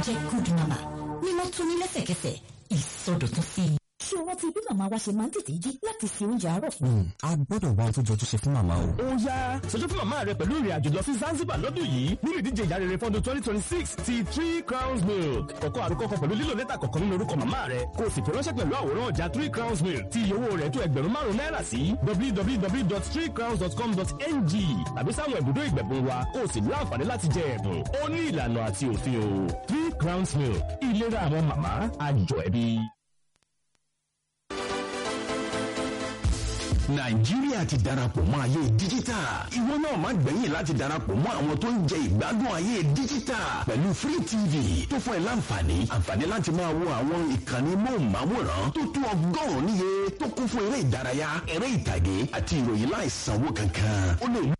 jẹ́ good mama mímọ́ tún ní lẹ́sẹ̀kẹsẹ̀ ìsọdọ̀tún sí i. ṣé o rántí bí màmá wa ṣe máa ń tètè jí láti se oúnjẹ àárọ̀ fún a gbọ́dọ̀ wá ohun tó jọjú ṣe fún màmá o. ó yá ṣojú fún màmá rẹ pẹ̀lú ìrìn àjò lọ sí Zanzibar lọ́dún yìí nínú ìdíje ìyá rere fọ́dún twenty twenty six ti three crowns milk kọ̀kọ́ àrùkọ kan pẹ̀lú lílo lẹ́tà kọ̀ọ̀kan nínú orúkọ màmá rẹ kó o sì fi ránṣẹ́ pẹ̀lú àwòrán ọjà three crowns milk tí iye owó rẹ̀ tó ẹgbẹ̀rún márùn-ún náírà sí www.threecrowns.com.ng tàbí sáwọn ibùdó ìgbẹ̀bùn wa kó o sì ní àǹfààní láti jẹ ẹ̀bùn ó ní ìlànà àti òfin o three crowns milk ìlera àwọn màmá àjọ ẹbí. nàìjíríà ti darapọ̀ mọ́ ayé díjítà ìwọ náà má gbẹ̀yìn láti darapọ̀ mọ́ àwọn tó ń jẹ ìgbádùn ayé díjítà pẹ̀lú free tv tó fún ẹ láǹfààní àǹfààní láti máa wo àwọn ìkànnì móhùnmáwòrán tó tó ọgọ́rùn-ún níye tó kún fún eré ìdárayá eré ìtàgé àti ìròyìn láìsanwó kankan ó lè